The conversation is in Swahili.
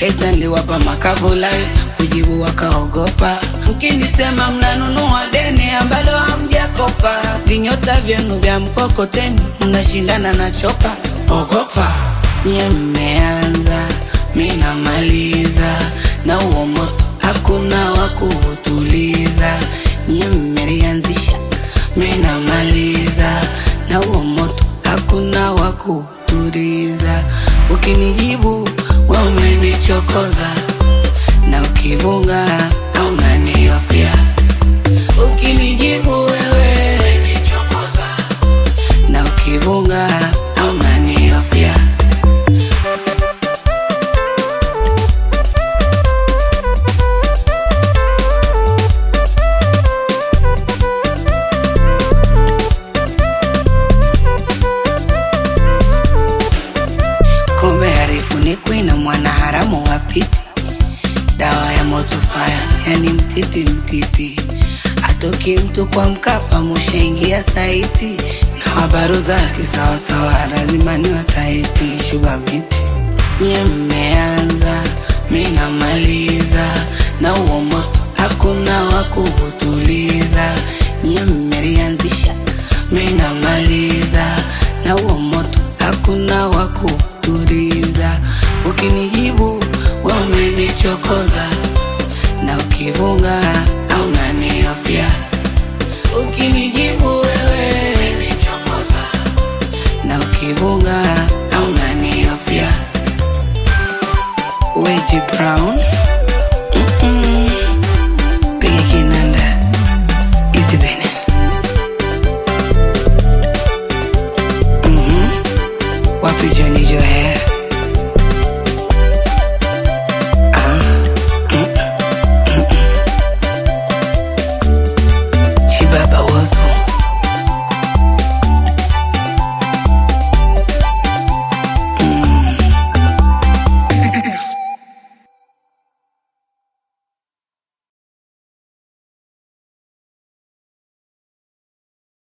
Heta niliwapa makavu live, kujibu wakaogopa. Mkinisema mnanunua deni ambalo hamjakopa, vinyota vyenu vya mkokoteni mnashindana na chopa. Ogopa nye mmeanza, mi namaliza, na uo moto hakuna wa kuutuliza. Nye mmelianzisha, mi namaliza, na uo moto hakuna wa kuutuliza. Ukinijibu we umenichokoza, na ukivunga au unaniofia. Ukinijibu wewe umenichokoza, na ukivunga au unaniofia. Kombe harifunikwi na mwanaharamu wa piti, dawa ya moto faya, yani mtiti mtiti. Atoki mtu kwa Mkapa, mushaingia saiti na habaru zake sawasawa, lazima ni wataiti shuba miti. Nye mmeanza, mi namaliza, na uo moto hakuna wa kuutuliza. Nye mmelianzisha, mi namaliza, na uo moto hakuna wa kutuliza. Ukinijibu we umenichokoza, na ukivunga au unaniofia. Ukinijibu wewe umenichokoza, na ukivunga au unaniofia. Weji Brown